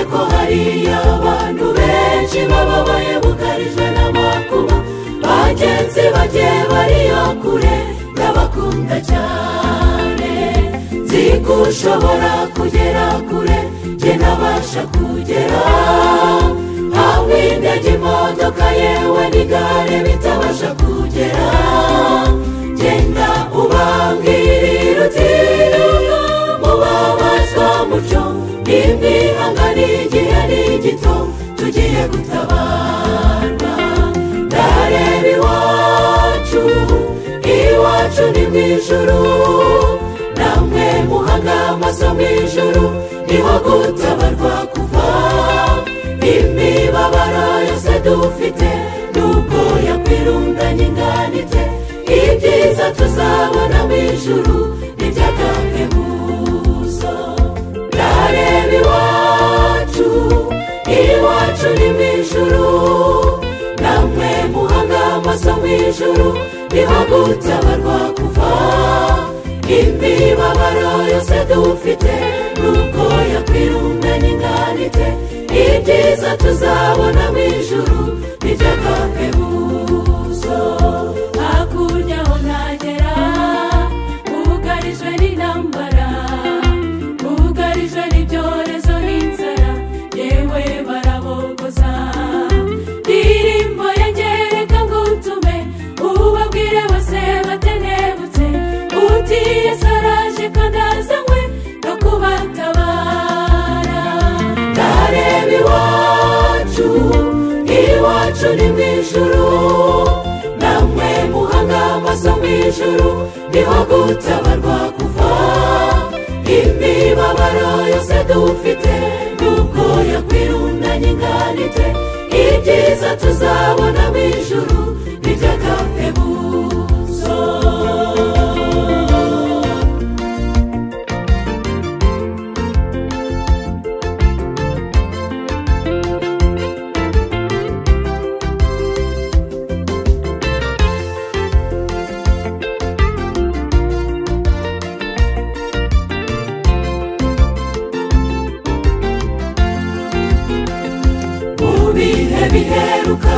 hari abantu benshi bababaye bugarijwe n'amakuba bagenzi bajye bariyo kure ndabakunda cyane nzi ko ushobora kugera kure njye nabasha kugera hamwe indege imodoka yewe n'igare bitabasha kugera genda ubangirira utiriwe mubabazwa mucyo n'imihanga n'igihe ni gito tugiye gutabarwa ndareba iwacu iwacu ni mu ijuru namwe muhanga amaso mu ijuru niho gutabarwa kuva imibabaro yose dufite nubwo yakwirundanya ingana ite ibyiza tuzabona mu ijuru n'iby'agahebuzo ndareba iwacu iwacu ni mu ijuru namwe muhanga amaso mu ijuru niho gutabarwa kuva imibabaro yose dufite nubwo yakwirundanya ingana ite ibyiza tuzabona mu ijuru n'iby'agahebuzo hakurya aho ntagera bugarijwe n'intambara bugarijwe n'ibyorezo n'inzara yewe barabogoza ndirimbo yegereka ngo utume ubabwire bose batenebutse utiye saraje kandi azanywe no kubatabara ndareba iwacu iwacu ni mu ijuru namwe muhanga amaso mu ijuru niho gutabarwa kuva imibabaro yose dufite nubwo yakwirundanya ingana ite ibyiza tuzabona mu ijuru n'iby'agahebuzo mu bihe biheruka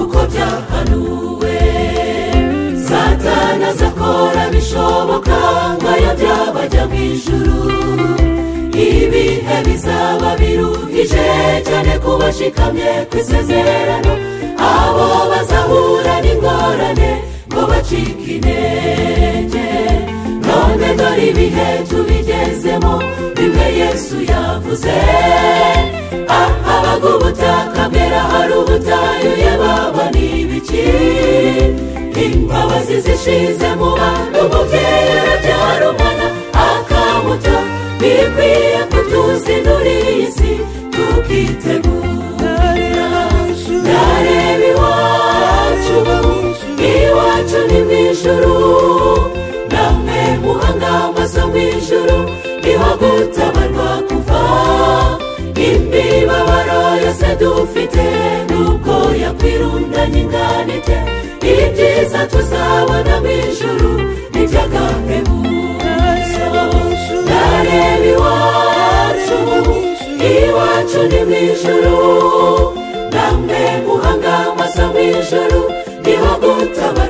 uko byahanuwe satana zakora bishoboka nkayo byabajya mu ijuru ibihe bizaba biruhije cyane ku bashikamye ku isezerano abo bazahura n'ingorane ngo bacike intege none dore ibihe tubigezemo bimwe yesu yavuze ahabaga ubutaka bwera hari ubutayuye baba n'ibiki imbabazi zishize mu bantu umubyeyi arabyara umwana akamuta bikwiye kutuzindura iyi si tukitegura ndareba iwacu iwacu ni mu ijuru namwe muhanga amaso mu ijuru niho gutabarwa kuva imibabaro yose dufite nubwo yakwirundanya ingana ite ibyiza tuzabona mu ijuru n'iby'agahebuzo ndareba iwacu iwacu ni mu ijuru namwe muhanga amaso mu ijuru niho gutaba